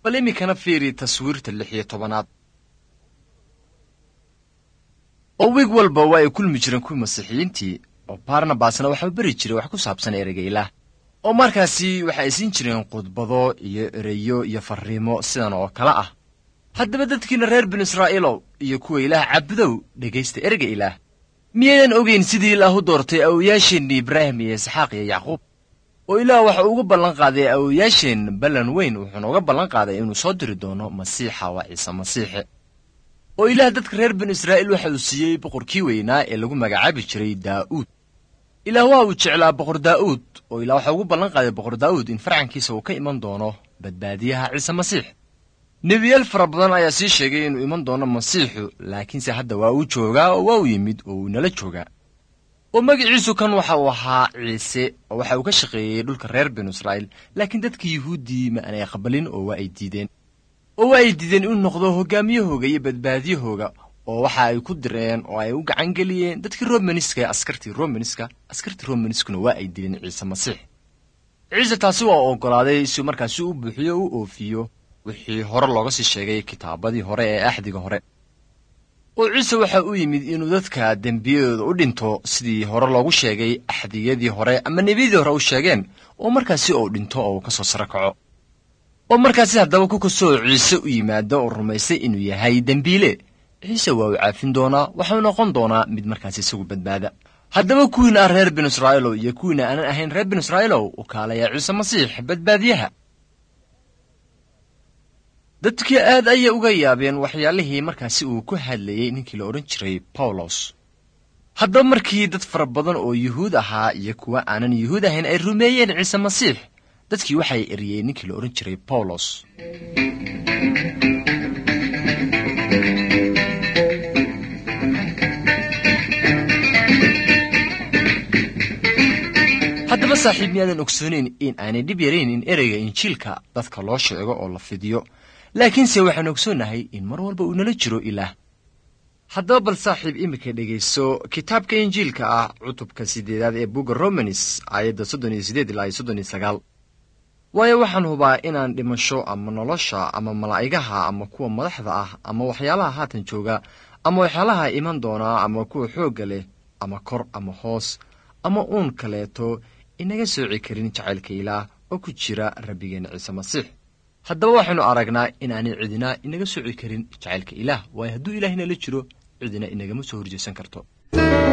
bal iminkana fiiri taswiirta lix iyo tobanaad oo wiig walba waa ay kulmi jireen kuwii masiixiyiintii oo barnabasna waxaa beri jiray wax ku saabsan ereyga ilaah oo markaasi waxa ay siin jireen khudbado iyo ereyo iyo farriimo sidan oo kale ah haddaba dadkiina reer binu israa'iilow iyo kuwa ilaah cabudow dhegaysta ereyga ilaah miyaydan ogayn sidii ilaah u doortay awowayaasheenni ibraahim iyo isxaaq iyo yacquub oo ilaah waxa uga ballan qaaday awowayaasheen ballan weyn wuxuuna uga ballan qaaday inuu soo diri doono masiixa waa ciise masiixe oo ilaah dadka reer binu israa'iil waxa uu siiyey boqorkii weynaa ee lagu magacaabi jiray daa'uud ilaah waa uu jeclaa boqor daa'uud oo ilaah waxa ugu ballan qaaday boqor daa'uud in farcankiisa uu ka iman doono badbaadiyaha ciise masiix nebiyaal fara badan ayaa sii sheegay inuu iman doono masiixu laakiinse hadda waa uu joogaa oo waa uu yimid oo uu nala joogaa oo magiciisu kan waxa uu ahaa ciise oo waxa uu ka shaqeeyey dhulka reer binu israa'iil laakiin dadka yuhuuddii ma aanay aqbalin oo waa ay diideen oo waa ay diideen inuu noqdo hoggaamiyahooga iyo badbaadiyahooga oo waxa ay ku direen oo ay u gacan geliyeen dadkii romaniska ee askartii romaniska askartii romaniskuna waa ay dileen ciise masiix ciise taasi waa oggolaaday si markaasi u buuxiyo u oofiyo wixii hore looga sii sheegay kitaabadii hore ee axdiga hore oo ciise waxa u yimid inuu dadka dembiyadooda u dhinto sidii hore loogu sheegay axdiyadii hore ama nebiyadii hore u sheegeen oo markaasi uu dhinto oo uu ka soo saro kaco oo markaasi haddaba ku kastoo ciise u yimaado oo rumaystay inuu yahay dembiile ciise waa uu caafin doonaa waxau noqon doonaa mid markaasi isagu badbaada haddaba kuwiina ah reer binu israa'iilow iyo kuwiina aanan ahayn reer binu israa'iilow u kaalayaa ciise masiix badbaadiyaha dadkii aad ayay uga yaabeen waxyaalihii markaasi uu ku hadlayey ninkii la odhan jiray bawlos haddaba markii dad fara badan oo yuhuud ahaa iyo kuwa aanan yuhuud ahayn ay rumeeyeen ciise masiix dadkii waxay eriyeen ninkii la odhan jiray bawlos haddaba saaxiib miyaadan ogsooneyn in aanay dhib yarayn in ereyga injiilka dadka loo sheego oo la fidiyo laakiinse waxaan ogsoonnahay in mar walba uu nala jiro ilaah haddaba bal saaxiib iminka dhegayso kitaabka injiilka ah cutubka siddeedaad ee bugga romanis aayadda soddon iyo siddeed ilaa iyo soddon iyo sagaal waayo waxaan hubaa inaan dhimasho ama nolosha ama malaa'igaha ama kuwa madaxda ah ama waxyaalaha haatan jooga ama waxyaalaha iman doonaa ama kuwa xoogga leh ama kor ama hoos ama uun kaleeto inaga sooci karin jacaylka ilaah oo ku jira rabbigeenna ciise masiix haddaba waxaynu aragnaa inaanay cidina inaga sooci karin jacaylka ilaah waayo hadduu ilaah inala jiro cidina inagama soo horjeesan karto